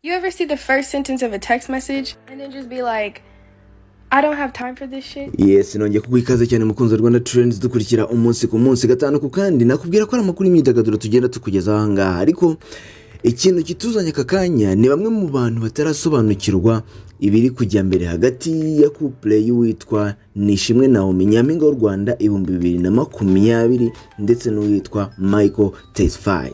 You ever see the first sentence of a text message and then just be like, I don't have time for this shit? yes nongeye kuguha ikaze cyane mukunzi wa rwanda turenzi dukurikira umunsi ku munsi gatanu ku kandi nakubwira ko ari amakuru y'imyidagaduro tugenda tukugezaho aha ngaha ariko ikintu kituzanye aka kanya ni bamwe mu bantu batarasobanukirwa ibiri kujya mbere hagati ya kupure y'uwitwa nishimwe nawomi nyampinga w'u rwanda ibihumbi bibiri na makumyabiri ndetse n'uwitwa michael tesfaye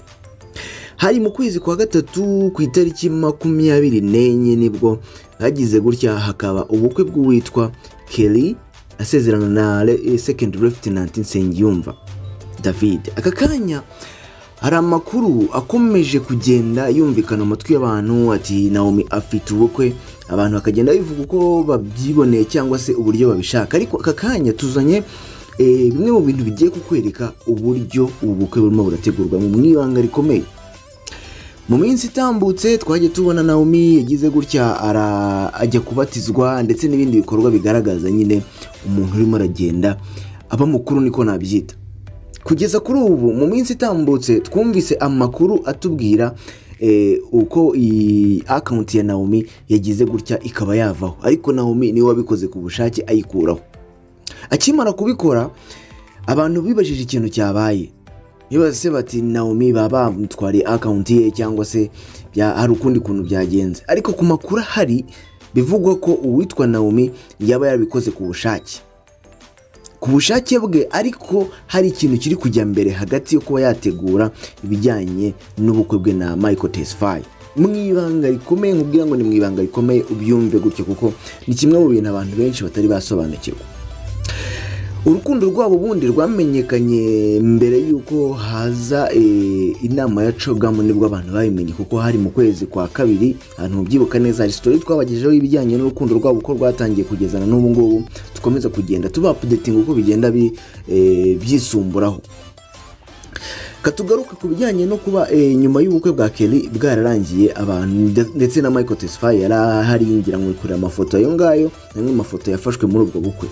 hari mu kwezi kwa gatatu ku itariki makumyabiri n'enye nibwo hagize gutya hakaba ubukwe bw'uwitwa kelly asezerana na Re- second lieutenant nsengiyumva david aka kanya hari amakuru akomeje kugenda yumvikana mu matwi y'abantu ati naomi afite ubukwe abantu bakagenda bivuga uko babyiboneye cyangwa se uburyo babishaka ariko aka kanya tuzanye eh, bimwe mu bintu bigiye kukwereka uburyo ubu bukwe burimo burategurwa mu mwibanga rikomeye mu minsi itambutse twajya tubona naomi yagize gutya ara- ajya kubatizwa ndetse n'ibindi bikorwa bigaragaza nyine umuntu urimo aragenda aba mukuru niko nabyita kugeza kuri ubu mu minsi itambutse twumvise amakuru atubwira eh, uko iyi akawunti ya naomi yagize gutya ikaba yavaho ariko naomi niwe wabikoze ku bushake ayikuraho akimara kubikora abantu bibajije ikintu cyabaye ntibase bati naomi baba bamutwariye akawunti ye cyangwa se bya- hari ukundi kuntu byagenze ariko ku makuru ahari bivugwa ko uwitwa naomi yaba yarabikoze ku bushake ku bushake bwe ariko hari ikintu kiri kujya mbere hagati yo kuba yategura ibijyanye n'ubukwe bwe na michael tesfaye mu ibanga rikomeye nkubwira ngo ni mu ibanga rikomeye ubyumve gutyo kuko ni kimwe mu bintu abantu benshi batari basobanukirwa urukundo rwabo ubundi rwamenyekanye mbere y'uko haza eh, inama ya cogamu nibwo abantu babimenye kuko hari mu kwezi kwa kabiri ahantu mubyibuka neza hari sitori twabagejejeho ibijyanye n'urukundo rwabo uko rwatangiye kugezana n'ubu ngubu dukomeza kugenda tubapudetinga uko bigenda bi- eh, byisumburaho katugaruke ku bijyanye no kuba eh, nyuma y'ubukwe bwa kelly bwararangiye abantu nde- ndetse na michael tesfaye yari ahari ngira ngo kureba amafoto ayo ngayo namwe mafoto yafashwe muri ubwo bukwe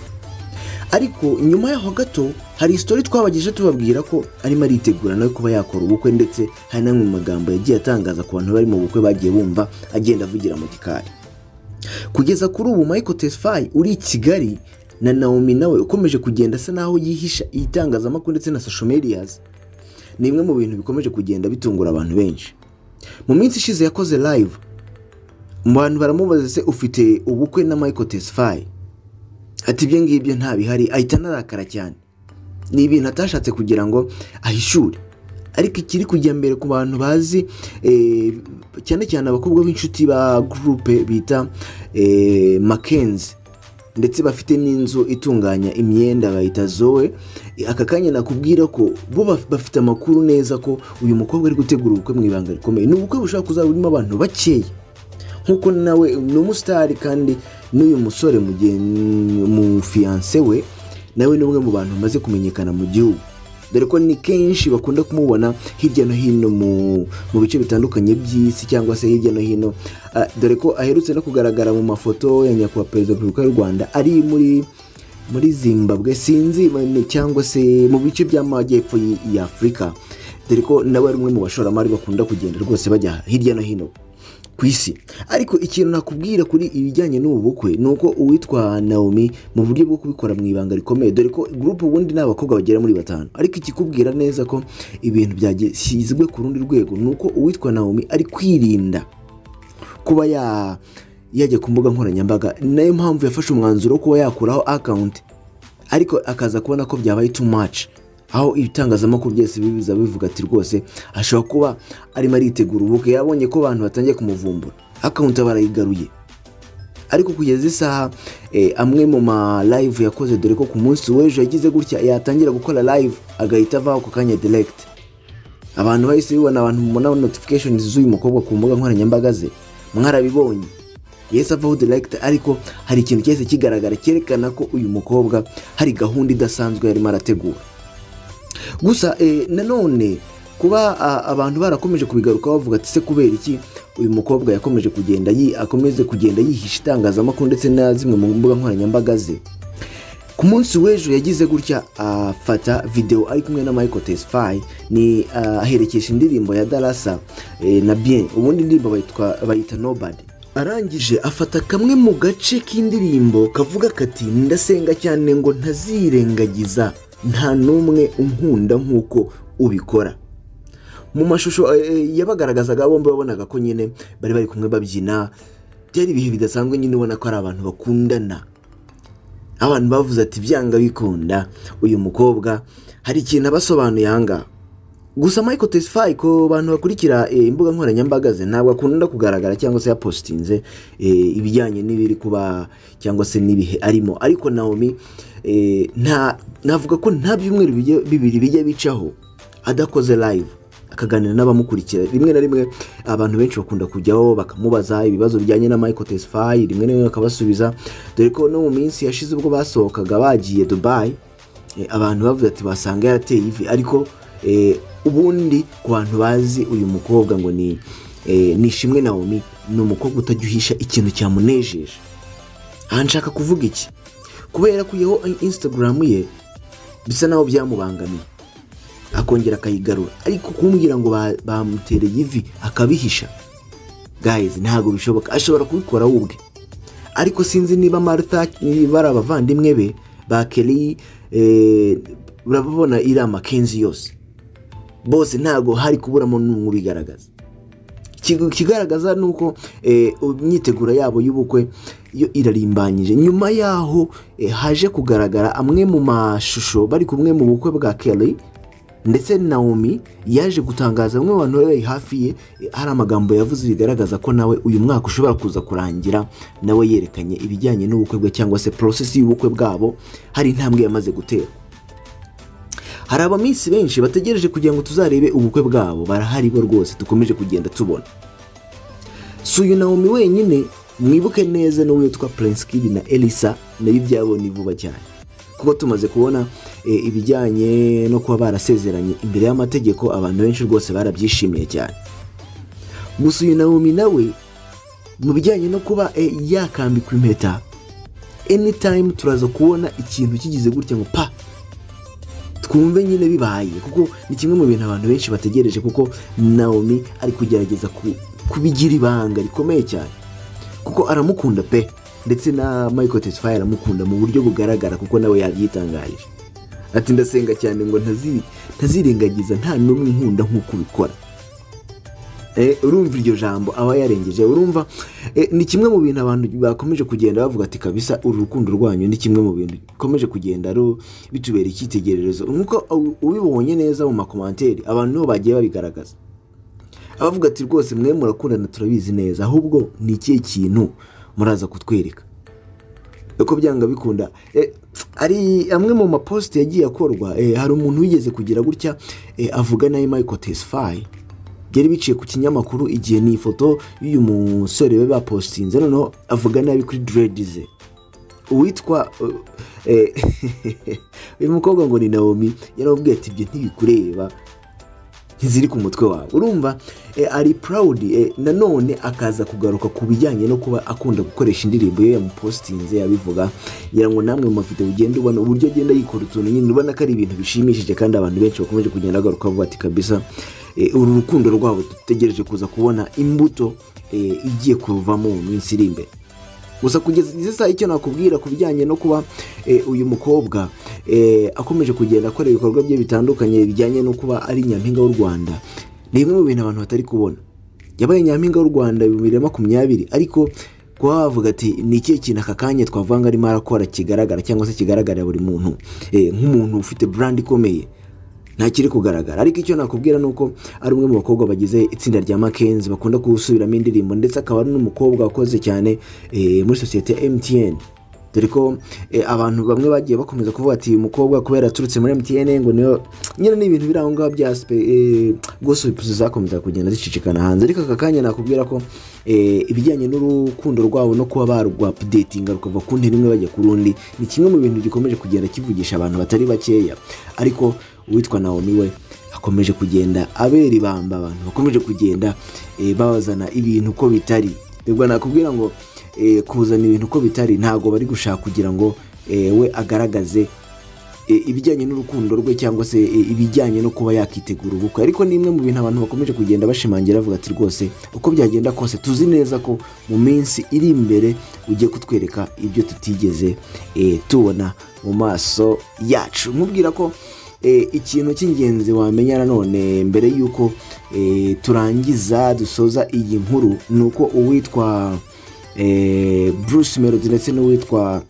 ariko nyuma yaho gato hari isitori twabagejeje tubabwira ko arimo aritegura nawe kuba yakora ubukwe ndetse hari n'amwe mu magambo yagiye atangaza ku bantu bari mu bukwe bagiye bumva agenda avugira mu gikari kugeza kuri ubu michael tesfaye uri i kigali na naomi nawe ukomeje kugenda asa n'aho yihisha itangazamakuru ndetse na social medias ni bimwe mu bintu bikomeje kugenda bitungura abantu benshi mu minsi ishize yakoze live mu bantu baramubaza se ufite ubukwe na michael tesfaye ati ibyo ngibyo nta bihari ahita anarakara cyane ni ibintu atashatse kugira ngo ahishure ariko ikiri kujya mbere ku bantu bazi eh, cyane cyane abakobwa b'inshuti ba gurupe bita eh, makenzi ndetse bafite n'inzu itunganya imyenda bayita zoe aka kanya nakubwira ko bo baf- bafite amakuru neza ko uyu mukobwa ari gutegura ubukwe mu ibanga rikomeye ni ubukwe bushobora kuzaba burimo abantu bakeya nk'uko nawe ni umusitari kandi n'uyu musore mugen- umufiyanse we nawe ni umwe mu bantu bamaze kumenyekana mu gihugu dore ko ni kenshi bakunda kumubona hirya no hino mu, mu bice bitandukanye by'isi cyangwa se hirya no hino Ah, dore ko aherutse no kugaragara mu mafoto ya nyakubahwa perezida wa repubulika y'u rwanda ari muri muri zimbabwe sinzi ma- cyangwa se mu bice by'amajyepfo y- ya afurika dore ko nawe ari umwe mu bashoramari bakunda kugenda rwose bajya hirya no hino ku isi ariko ikintu nakubwira kuri ibijyanye n'ubu bukwe ni uko uwitwa naomi mu buryo bwo kubikora mu ibanga rikomeye dore ko gurupe ubundi ni abakobwa bagera muri batanu ariko ikikubwira neza ko ibintu byagishyizwe ku rundi rwego ni uko uwitwa naomi ari kwirinda kuba ya- yajya ku mbuga nkoranyambaga ni nayo mpamvu yafashe umwanzuro wo kuba yakuraho akawunti ariko akaza kubona ko byabaye too much aho ibitangazamakuru byose biza bivuga ati rwose ashobora kuba arimo aritegura ubukwe yabonye ko abantu batangiye kumuvumbura akawunti aba arayigaruye ariko kugeza isaha eh, amwe mu ma live yakoze dore ko ku munsi w'ejo yagize gutya yatangira gukora live agahita avaho ako kanya direct abantu bahise bibona abantu mubona notification z'uyu mukobwa ku mbuga nkoranyambaga ze mwarabibonye yesi avaho direct ariko hari ikintu cyahise kigaragara cyerekana ko uyu mukobwa hari gahunda idasanzwe yarimo arategura gusa eh, nanone kuba ah, abantu barakomeje kubigaruka bavuga ati se kubera iki uyu mukobwa yakomeje kugenda yi- akomeze kugenda yihisha itangazamakuru ndetse na zimwe mu mbuga nkoranyambaga ze ku ku munsi w'ejo yagize gutya afata videwo ari kumwe na michael tesfaye ni ah, aherekesha indirimbo ya darasa eh, na bien ubundi indirimbo bayitwa- bayita nobody arangije afata kamwe mu gace k'indirimbo kavuga kati ndasenga cyane ngo ntazirengagiza nta n'umwe unkunda nk'uko ubikora mu mashusho eh, eh, yabagaragazaga bombi wabonaga ko nyine bari bari kumwe babyina byari ibihe bidasanzwe nyine ubona ko ari abantu bakundana abantu bavuze ati byanga bikunda uyu mukobwa hari ikintu abasobanuye ahangaha gusa Michael Tesfaye ko bantu bakurikira eh, imbuga nkoranyambaga ze ntabwo akunda kugaragara cyangwa se yapositinze eh, ibijyanye n'ibiri kuba cyangwa se n'ibihe arimo ariko Naomi eh, nta navuga ko nta byumweru bijya- bibiri bijya bicaho adakoze live akaganira n'abamukurikira rimwe na rimwe abantu benshi bakunda kujyaho bakamubaza ibibazo bijyanye na Michael Tesfaye rimwe na rimwe bakabasubiza dore ko no mu minsi yashize ubwo basohokaga bagiye Dubai Eh, abantu bavuze ati basanga yarateye ivi ariko eh, ubundi ku bantu bazi uyu mukobwa ngo ni eh, ni ishimwe nawomi ni umukobwa utajya uhisha ikintu cyamunejeje aha nshaka kuvuga iki kubera kuyeho instagram ye bisa naho byamubangamiye akongera akayigarura ariko kumbwira ngo ba- bamutereye ivi akabihisha guys ntabwo bishoboka ashobora kubikora we ubwe ariko sinzi niba martha niba ari abavandimwe be ba keri eh, urabona iri amakenzi yose bose ntabwo hari kuburamo n'umwe ubigaragaza Ikigu- ikigaragaza ni uko eh, imyiteguro yabo y'ubukwe yo irarimbanyije nyuma yaho eh, haje kugaragara amwe mu mashusho bari kumwe mu bukwe bwa kelly ndetse naomi yaje gutangaza bamwe mu bantu bari hafi ye eh, hari amagambo yavuze bigaragaza ko nawe uyu mwaka ushobora kuza kurangira nawe yerekanye ibijyanye n'ubukwe bwe cyangwa se porosesi y'ubukwe bwabo hari intambwe yamaze gutera hari abaminsi benshi bategereje kugira ngo tuzarebe ubukwe bwabo barahari bo rwose dukomeje kugenda tubona si uyu naomi wenyine mwibuke neza n'uwitwa prince kid na elisa nayo ibyabonye vuba cyane kuko tumaze kubona eh, ibijyanye no kuba barasezeranye imbere y'amategeko abantu benshi rwose barabyishimiye cyane gusa uyu naomi nawe mu bijyanye no kuba eh, yakambikwa impeta anytime turaza kubona ikintu kigize gutya ngo pa twumve nyine bibaye kuko ni kimwe mu bintu abantu benshi bategereje kuko naomi ari kugerageza ku- kubigira ibanga rikomeye cyane kuko aramukunda pe ndetse na michael tesfaye aramukunda mu buryo bugaragara kuko nawe yabyitangarije ati ndasenga cyane ngo ntazi- ntazirengagiza nta n'umwe nkunda nk'uko ubikora Eh, urumva iryo jambo aba yarengeje urumva eh, ni kimwe mu bintu abantu bakomeje kugenda bavuga ati kabisa uru rukundo rwanyu ni kimwe mu bintu bikomeje kugenda ru- bitubera icyitegererezo nk'uko u- ubibonye neza mu makomanteri abantu nibo bagiye babigaragaza abavuga ati rwose mwe murakundana turabizi neza ahubwo ni ikihe kintu muraza kutwereka uko byanga bikunda Eh, hari amwe mu maposite yagiye akorwa eh, hari umuntu wigeze kugira gutya eh, avuga nawe Michael Tesfaye byari biciye ku kinyamakuru igihe ni ifoto y'uyu musore we bapositinze noneho avuga nabi kuri diredize uwitwa eh, eh, uyu mukobwa ngo ni nawomi yaramubwiye ati ibyo ntibikureba ntiziri ku mutwe wawe urumva eh, ari purawudi eh, nanone akaza kugaruka ku bijyanye no kuba akunda gukoresha indirimbo ye yamupositinze yabivuga ngira ngo namwe mu mafoto ugenda ubona uburyo agenda yikora utuntu nyine ubona ko ari ibintu bishimishije kandi abantu benshi bakomeje kugenda bagaruka bavuga ati kabisa eh, uru rukundo rwabo dutegereje kuza kubona imbuto eh, igiye kuvamo mu minsi iri imbere gusa kugeza izi saha icyo nakubwira ku bijyanye no kuba eh, uyu mukobwa eh, akomeje kugenda akora ibikorwa bye bitandukanye bijyanye no kuba ari nyampinga w'u rwanda ni bimwe mu bintu abantu batari kubona yabaye nyampinga w'u rwanda bibiri na makumyabiri ariko kuba wavuga ati ni ikihe kintu aka kanya twavuga ngo arimo arakora kigaragara cyangwa se kigaragarira buri muntu eh, nk'umuntu ufite brand ikomeye ntakiri kugaragara ariko icyo nakubwira ni uko ari umwe mu bakobwa bagize itsinda rya makenzi bakunda gusubiramo indirimbo ndetse akaba ari n'umukobwa wakoze cyane eh, muri sosiyete ya mtn dore ko eh, abantu bamwe bagiye bakomeza kuvuga ati uyu mukobwa kubera yaturutse muri mtn ngo niyo nyine ni ibintu biri aho ngaho bya spe- eh, rwose ibipusi zakomeza kugenda zicicikana hanze ariko aka kanya nakubwira ko eh, ibijyanye n'urukundo rwabo no kuba barwa updating rukava ku ntera imwe bajya ku rundi ni kimwe mu bintu gikomeje kugenda kivugisha abantu batari bakeya ariko uwitwa Naomi we akomeje kugenda abera ibamba abantu bakomeje kugenda eh, babazana ibintu uko bitari ubwo nakubwira ngo eh, kuzana ibintu uko bitari ntabwo bari gushaka kugira ngo eh, we agaragaze eh, ibijyanye n'urukundo rwe cyangwa se eh, ibijyanye no kuba yakitegura ubukwe ariko ni imwe mu bintu abantu bakomeje kugenda bashimangira bavuga ati rwose uko byagenda kose tuzi neza ko mu minsi iri imbere ugiye kutwereka ibyo tutigeze eh, tubona mu maso yacu mubwira ko eh, ikintu cy'ingenzi wamenya nanone mbere y'uko eh, turangiza dusoza iyi nkuru ni uko uwitwa eh, bruce melody ndetse n'uwitwa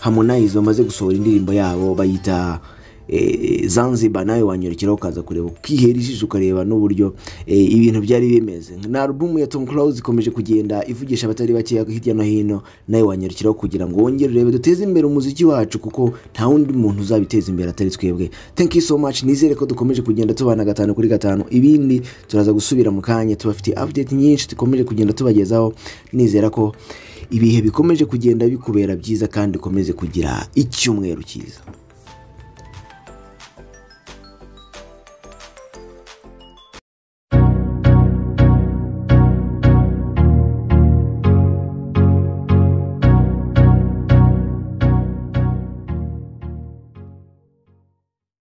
harmonize bamaze gusohora indirimbo yabo bayita eh, zanzibar nawe wanyorokeraho ukaza kureba ukihera ijisho ukareba n'uburyo eh, ibintu byari bimeze na alubumu ya tom close ikomeje kugenda ivugisha abatari bakeya hirya no hino nawe wanyorokeraho kugira ngo wongere urebe duteze imbere umuziki wacu kuko nta wundi muntu uzabiteza imbere atari twebwe thank you so much nizere ko dukomeje kugenda tubana gatanu kuri gatanu ibindi turaza gusubira mu kanya tubafite update nyinshi dukomeje kugenda tubagezaho nizera ko ibihe bikomeje kugenda bikubera byiza kandi ukomeze kugira icyumweru cyiza